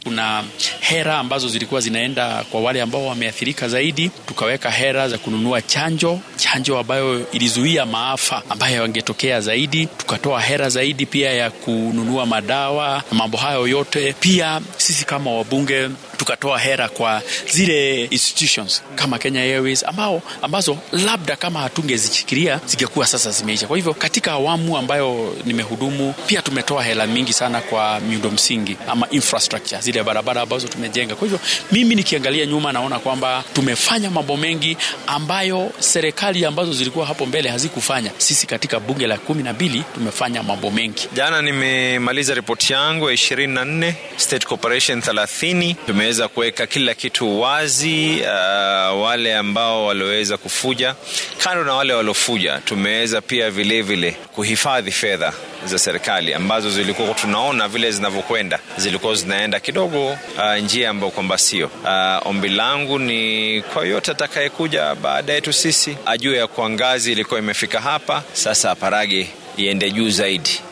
Kuna hera ambazo zilikuwa zinaenda kwa wale ambao wameathirika zaidi, tukaweka hera za kununua chanjo, chanjo ambayo ilizuia maafa ambayo yangetokea zaidi, tukatoa hera zaidi pia ya kununua madawa na mambo hayo yote. Pia sisi kama wabunge tukatoa hera kwa zile institutions kama Kenya Airways ambao ambazo labda kama hatungezichikilia zingekuwa sasa zimeisha. Kwa hivyo katika awamu ambayo nimehudumu, pia tumetoa hela mingi sana kwa miundo msingi ama infrastructure, zile barabara ambazo tumejenga. Kwa hivyo mimi nikiangalia nyuma, naona kwamba tumefanya mambo mengi ambayo serikali ambazo zilikuwa hapo mbele hazikufanya. Sisi katika bunge la kumi na mbili tumefanya mambo mengi. Jana nimemaliza ripoti yangu ya ishirini na nne State Corporation thelathini tumeweza kuweka kila kitu wazi. Uh, wale ambao walioweza kufuja, kando na wale waliofuja, tumeweza pia vilevile kuhifadhi fedha za serikali ambazo zilikuwa tunaona vile zinavyokwenda zilikuwa zinaenda kidogo uh, njia ambayo kwamba sio. Uh, ombi langu ni kwa yote atakayekuja baada yetu sisi ajue ya kuwa ngazi ilikuwa imefika hapa, sasa aparage iende juu zaidi.